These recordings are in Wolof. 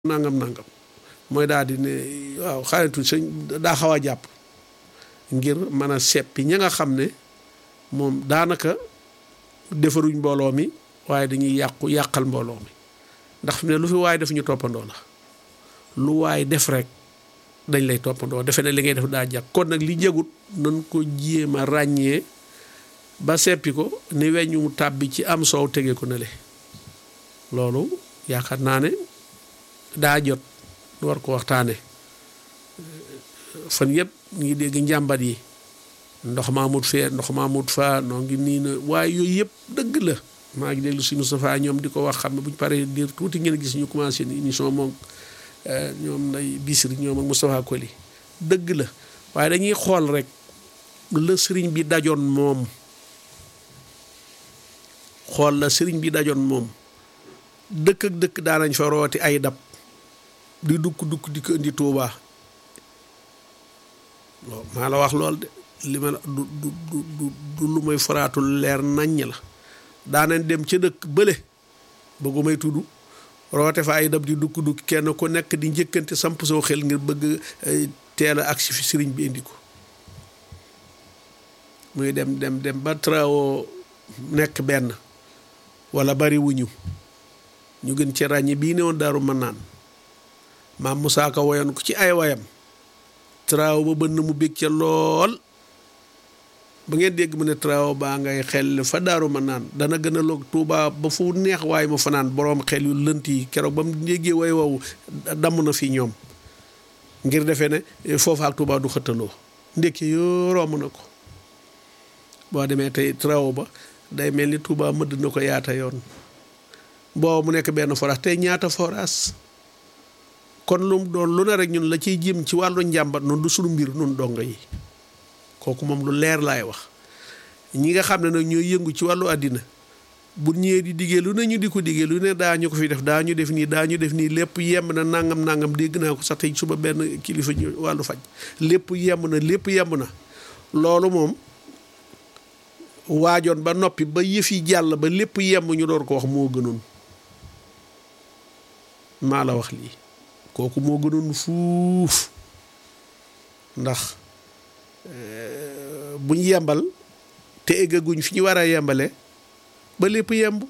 nangam nangam mooy daal di ne waaw xaritu sëñ daa xaw a jàpp ngir mën a seppi ña nga xam ne moom daanaka defaruñ mbooloo mi waaye dañuy yàqu yàqal mbooloo mi ndax fi ne lu fi waaye def ñu toppandoo la lu waaye def rek dañ lay toppandoo defe ne li ngay def daa jàkk kon nag li jagut nan ko jéem a ràññee ba seppi ko ni weñu mu tàbbi ci am soow tege ko ne le loolu yaakaar naa ne daa jot lu war ko waxtaane fan yëpp ñu ngi dégg njàmbat yi ndox maamut fee ndox maamut faa noo ngi nii na waaye yooyu yëpp dëgg la maa ngi déglu si Moustapha ñoom di ko wax xam ne bu ñu paree diir tuuti ngeen gis ñu commencé ni émission moom ñoom nday bisiri ñoom ak Moustapha Koli dëgg la waaye dañuy xool rek la sëriñ bi dajoon moom xool la sëriñ bi dajoon moom dëkk ak dëkk daanañ fa rooti ay dab di dukk dukk di ko indi Tuubaa loolu maa la wax lool de li ma du du du du lu may faraatul leer naññ la daanañ dem ca dëkk bële bëggu may tudd roote fa ay dab di dukk dukk kenn ku nekk di njëkkante samp soo xel ngir bëgg teel a agsi fi sëriñ bi indi ko muy dem dem dem ba trawo nekk benn wala bari wuñu ñu gën ci ràññi bii ne woon daaru mën naan maam Moussa Ka woyoon ko ci ay wayam trawo ba bënn mu bég ca lool ba ngeen dégg mu ne trawo baa ngay xel fa daaru mën naan dana gën a loog Tuuba ba fu neex waaye ma fanaan boroom xel yu lënt yi keroog ba mu déggee way wow damm na fi ñoom ngir defee ne foofa ak Tuuba du xëttaloo ndékki yoo romb na ko boo demee tey trawo ba day mel ni Tuuba mëdd na ko yaata yoon boobu mu nekk benn forage tey ñaata forage kon lu mu doon lu ne rek ñun la ciy jëm ci wàllu njàmbat noonu du suñu mbir nun dongo yi kooku moom lu leer laay wax ñi nga xam ne nag ñooy yëngu ci wàllu àddina bu ñëwee di diggee lu ne ñu di ko diggee lu ne daa ñu ko fi def daa ñu def nii daa ñu def nii lépp yemb na nangam nangam dégg naa ko sax tey suba benn kilifa ñu wàllu faj lépp yemb na lépp yemb na loolu moom waajoon ba noppi ba yëf yi jàll ba lépp yemb ñu door ko wax moo gënoon maa la wax lii kooku moo gënoon fuuf ndax buñ yembal te eggaguñ fi ñu war a yembale ba lépp yemb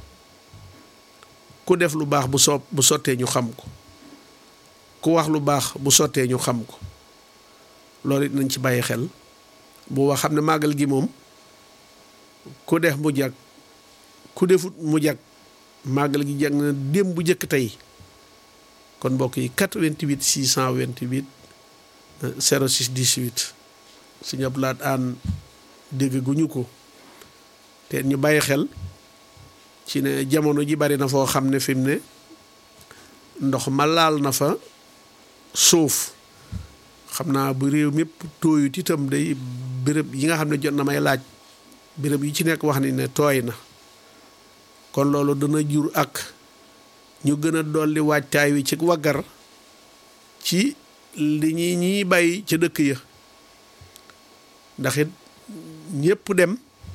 ku def lu baax bu soob bu sottee ñu xam ko ku wax lu baax bu sottee ñu xam ko loolu it nañ ci bàyyi xel bu wax xam ne màggal gi moom ku def mu jag ku defut mu jag màggal gi jag na démb bu jëkk tey kon mbokk yi 88 628 06 18 suñu ab laat aan dégg guñu ko te ñu bàyyi xel ci ne jamono ji bari na foo xam ne fi mu ne ndox ma laal na fa suuf xam naa bu réew mépp tooyut itam day béréb yi nga xam ne jot na may laaj béréb yi ci nekk wax ni ne tooy na kon loolu dana jur ak ñu gën a dolli waajtaay wi ci waggar ci li ñi ñiy bàyyi ca dëkk ya ndax it ñëpp dem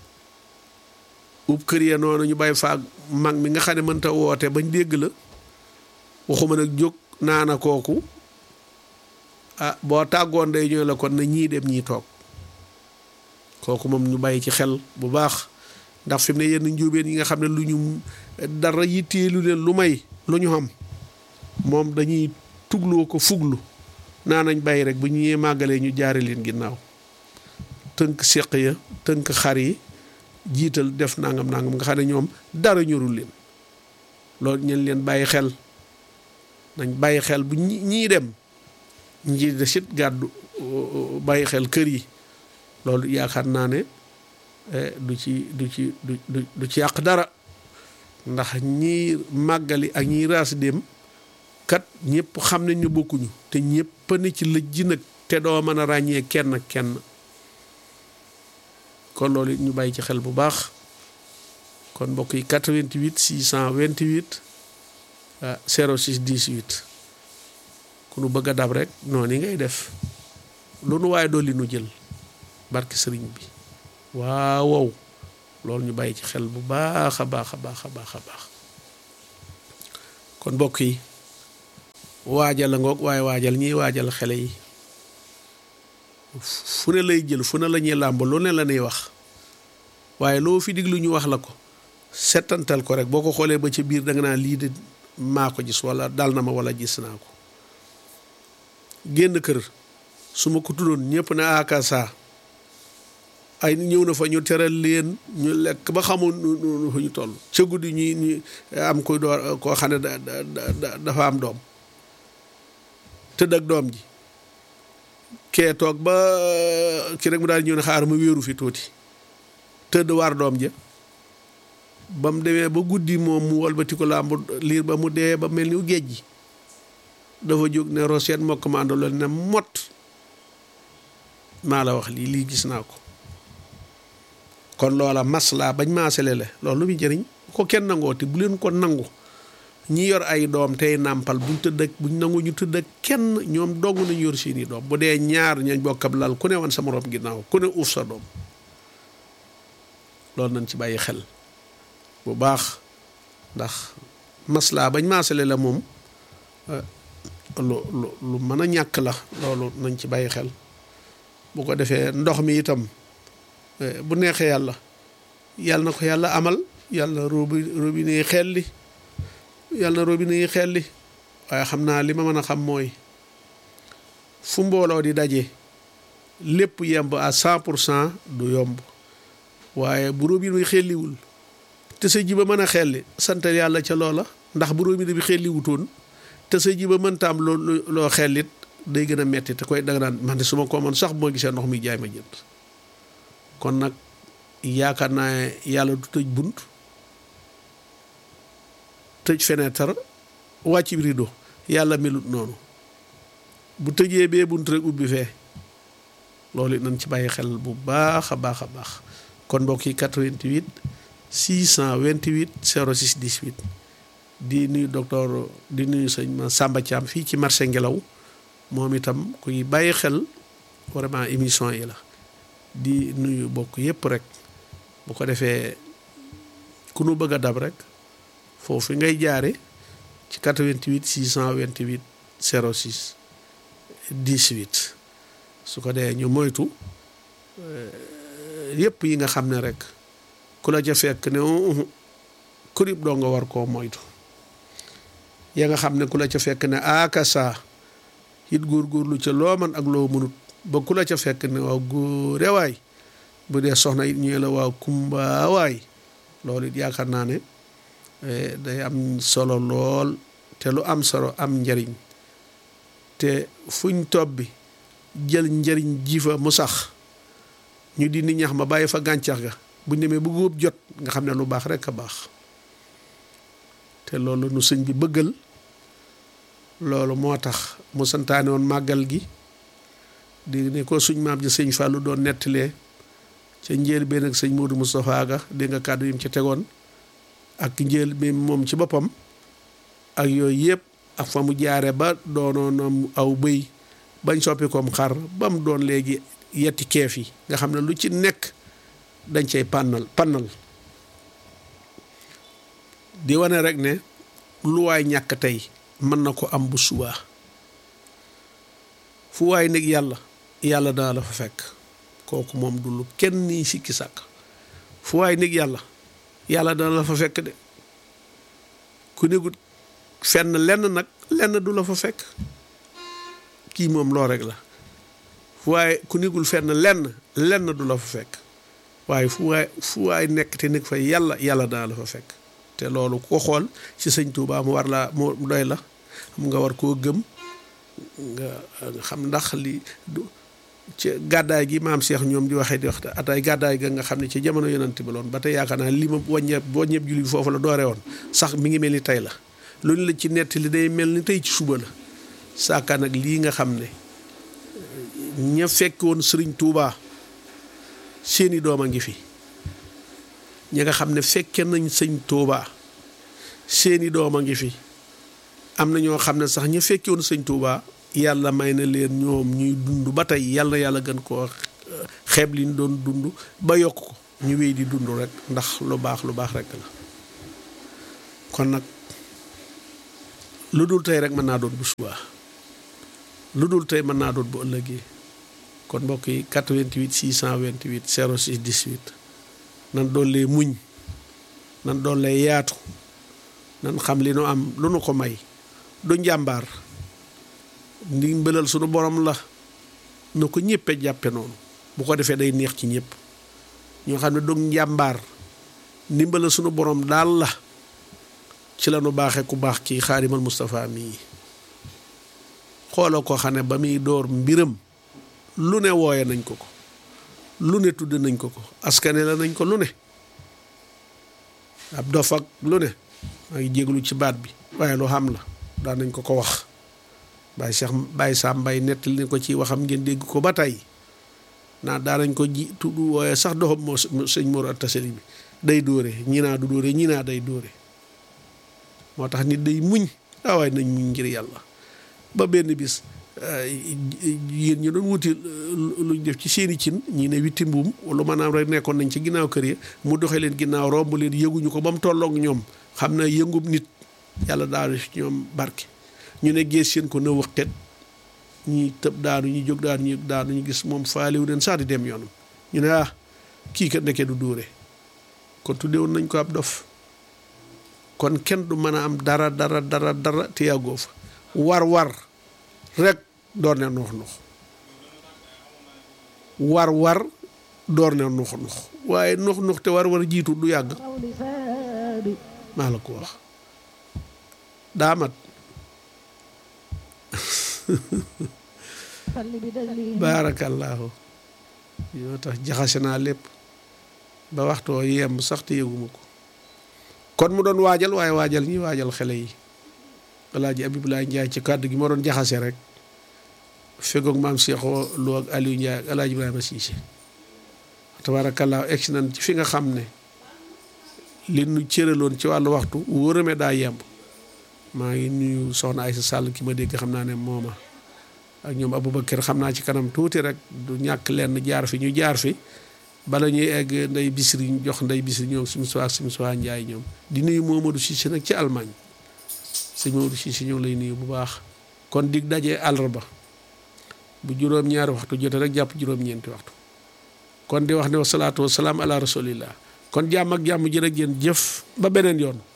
ub kër ya noonu ñu bàyyi faag mag mi nga xam ne mënta woote bañ dégg la waxuma nag jóg naana kooku ah boo tàggoon day ñëw la kon na ñii dem ñii toog kooku moom ñu bàyyi ci xel bu baax ndax fi mu ne yenn njóobeen yi nga xam ne lu ñu dara yitteelu leen lu may lu ñu xam moom dañuy tugloo ko fuglu naa nañ bàyyi rek bu ñuy màggalee ñu jaare leen ginnaaw tënk seq ya tënk xar yi jiital def nangam nangam nga xam ne ñoom dara ñorul leen loolu ñeen leen bàyyi xel nañ bàyyi xel bu ñii dem ñi de sit gàddu bàyyi xel kër yi loolu yaakaar naa ne du ci du ci du du ci yàq dara ndax ñii màggali ak ñii raas dem kat ñëpp xam nañ ñu bokkuñu te ñëpp ne ci lëj ji nag te doo mën a ràññee kenn kenn kon loolu it ñu bàyyi ci xel bu baax kon mbokk yi 88 628 06 18 ku nu bëgg a dab rek noonu yi ngay def lu nu waaye dolli nu jël barke sëriñ bi waaw wow loolu ñu bàyyi ci xel bu baax a baax a baax a baax a baax kon mbokk yi waajal la ngoog waaye waajal ñiy waajal xele yi fu ne lay jël fu ne la ñuy làmb lu ne la ñuy wax waaye loo fi diglu ñu wax la ko settantal ko rek boo ko xoolee ba ci biir da nga naan lii de maa ko gis wala dal na ma wala gis naa ko génn kër su ma ko tuddoon ñëpp ne akasa ay ñëw na fa ñu teral leen ñu lekk ba xamul nu fu ñu toll ca guddi ñuy ñu am koy door koo xam ne da dafa am doom tëdd ak doom ji kee toog ba ki rek mu daal ñëw ne xaar ma wéeru fi tuuti tëdd waar doom ja ba mu demee ba guddi moom mu walbati ko làmb liir ba mu dee ba mel ni géej gi dafa jóg ne roseet mokk ma àndaloon ne mot maa la wax lii lii gis naa ko kon loola maslaa bañ maasale la loolu lu muy jëriñ ko kenn nangooti bu leen ko nangu ñi yor ay doom tey nàmpal buñ tëdd ak buñ nangu ñu tëdd ak kenn ñoom dong nañu yor seeni doom bu dee ñaar ñañ bokkab lal ku ne wan sa morom ginnaaw ku ne uuf sa doom loolu nañ ci bàyyi xel bu baax ndax maslaa bañ maasale la moom lu lu lu mën a ñàkk la loolu nañ ci bàyyi xel bu ko defee ndox mi itam bu neexee yàlla yàlla na ko yàlla amal yàlla robi robinet yi xelli yàlla na robinet yi xelli waaye xam naa li ma mën a xam mooy fu mbooloo di daje lépp yemb à cent pour cent du yomb waaye bu robinet bi xelliwul te sa ji ba mën a xelli sant yàlla ca loola ndax bu robinet bi xelliwutoon te sa ji ba mënta am loo loo xellit day gën a metti te koy danga naan man de su ma ko mën sax bu ma gisee ndox mi jaay ma jënd kon nag yaakaar naa yàlla du tëj bunt tëj fenêtre wàcc rido yàlla melut noonu bu tëjee bee bunt rek ubbi fee loolu nañ ci bàyyi xel bu baax a baax a baax kon mbokk yi 88 628 06 18 di nuyu docteur di nuyu sëñ ma Samba Thiam fii ci marché ngelaw moom itam kuy bàyyi xel vraiment émission yi la di nuyu bokk yépp rek bu ko defee ku nu bëgg a dab rek foofu ngay jaare ci 88 628 06 18 su ko dee ñu moytu yépp yi nga xam ne rek ku la ca fekk ne kurib doo nga war koo moytu ya nga xam ne ku la ca fekk ne akasa it góorgóorlu ca loo man ak loo mënut ba ku la ca fekk ne waaw góore waay bu dee soxna it ñëwee la waaw kumba waay loolu it yaakaar naa ne day am solo lool te lu am solo am njariñ te fuñ tob bi jël njariñ ji fa mu sax ñu di ni ñax ma bàyyi fa gàncax ga buñ demee bu góob jot nga xam ne lu baax rek a baax te loolu nu sëñ bi bëggal loolu moo tax mu santaane woon màggal gi di ne ko suñ maam ji sëñ Fallou doon nettalee ca njël benn ak sëñ Modou Moustapha ga dégg nga kàddu yi mu ci tegoon ak njël bi moom ci boppam ak yooyu yëpp ak fa mu jaare ba doonoon aw bëy bañ soppi koom xar ba mu doon léegi yetti keef yi nga xam ne lu ci nekk dañ cay pànnal pànnal di wane rek ne lu waay ñàkk tey mën na ko am bu subaa fu waay nekk yàlla yàlla dana la fa fekk kooku moom du lu kenn nii sikki sàkk fu waay nekk yàlla yàlla dana la fa fekk de ku negut fenn lenn nag lenn du la fa fekk kii moom loo rek la fu waay ku negul fenn lenn lenn du la fa fekk waaye fu waay fu waay nekk te nekk fa yàlla yàlla dana la fa fekk te loolu ko xool ci sëñ Touba mu war laa mu doy la xam nga war koo gëm nga xam ndax li ci gàddaay gi maam Cheikh ñoom di waxee di wax ataay gàddaay ga nga xam ne ci jamono yonent bi loon ba tey yaakaar naa li ma wàññeeb wàññeeb julli bi foofu la doore woon sax mi ngi mel ni tey la loolu la ci netti li day mel ni tey ci suba la saaka nag lii nga xam ne ña fekk woon sëriñ Touba seeni doom a ngi fi ñi nga xam ne fekke nañ sëñ Touba seeni doom a ngi fi am na ñoo xam ne sax ña fekke woon sëñ Touba yàlla may na leen ñoom ñuy dund ba tey yàlla yàlla gën koo xeeb li ñu doon dund ba yokk ko ñu wéy di dund rek ndax lu baax lu baax rek la kon nag lu dul tey rek mën naa doon bu subaa lu dul tey mën naa doon bu ëllëgee kon mbokk yi 88 628 06 18 nan doon lee muñ nan doon lee yaatu nan xam li nu am lu nu ko may du njàmbaar ndimbalal sunu borom la na ko ñëppe jàppe noonu bu ko defee day neex ci ñëpp ñoo xam ne du njàmbaar ndimbalal sunu borom daal la ci la nu baaxee ku baax kii xaadimal Moustapha mii xooloo ko xam ne ba muy door mbiram lu ne wooye nañ ko ko lu ne tudd nañ ko ko askane la nañ ko lu ne ab dof ak lu ne maa ngi jéglu ci baat bi waaye lu xam la daan nañ ko ko wax Baye Cheikh Baye Sam Mbaye nettali ne ko ci waxam ngeen dégg ko ba tey naa daan nañ ko ji tudd wooye sax doxam moo sëñ Mor Anta Sali bi day dóore ñii naa du dóore ñii naa day dóore moo tax nit day muñ ah waaye nañ muñ ngir yàlla ba benn bis yéen ñu doon wuti luñ def ci seeni cin ñii ne witti mbuum lu maanaam rek nekkoon nañ ci ginnaaw kër yi mu doxee leen ginnaaw romb leen yëguñu ko ba mu tolloog ñoom xam na yëngub nit yàlla daanu ci ñoom barke ñu ne gees seen ko na wëqet ñi tëb daanu ñi jóg daanu ñi daanu ñu gis moom faaliwu leen sax di dem yoonam ñu ne ah kii kat ndeke du dóore kon tuddewoon nañ ko ab dof kon kenn du mën a am dara dara dara dara te yàggoo fa war war rek door ne nux nux war war door ne nux nux waaye nux nux te war war jiitu du yàgg maa la ko wax daamat baarakallaahu yoo tax jaxase naa lépp ba waxtoo yemb sax te yëguma ko kon mu doon waajal waaye waajal ñi waajal xale yi alaaji Abibulaay Njaay ci kàddu gi ma doon jaxase rek fegoog maam Seexoo Lo ak Aliou Njaay ak alaaji Ibrahima Siise tabaarakallaahu egsi nañ ci fi nga xam ne li nu cëraloon ci wàllu waxtu wóorame daa yemb maa ngi nuyu soxna Aysa Sàll ki ma dégg xam naa ne mooma ak ñoom Aboubacar xam naa ci kanam tuuti rek du ñàkk lenn jaar fi ñu jaar fi bala ñuy egg nday bisiri ñu jox nday bisiri ñoom suñu suwaa suñu suwaa njaay ñoom di nuyu Momadou Cissé nag ci Allemagne sëñ Momadou Cissé ñoo lay nuyu bu baax kon dig dajee àllarba bu juróom-ñaari waxtu jote rek jàpp juróom-ñeenti waxtu kon di wax ne wasalaatu wasalaam ala rasulillah kon jàmm ak jàmm jërë ngeen jëf ba beneen yoon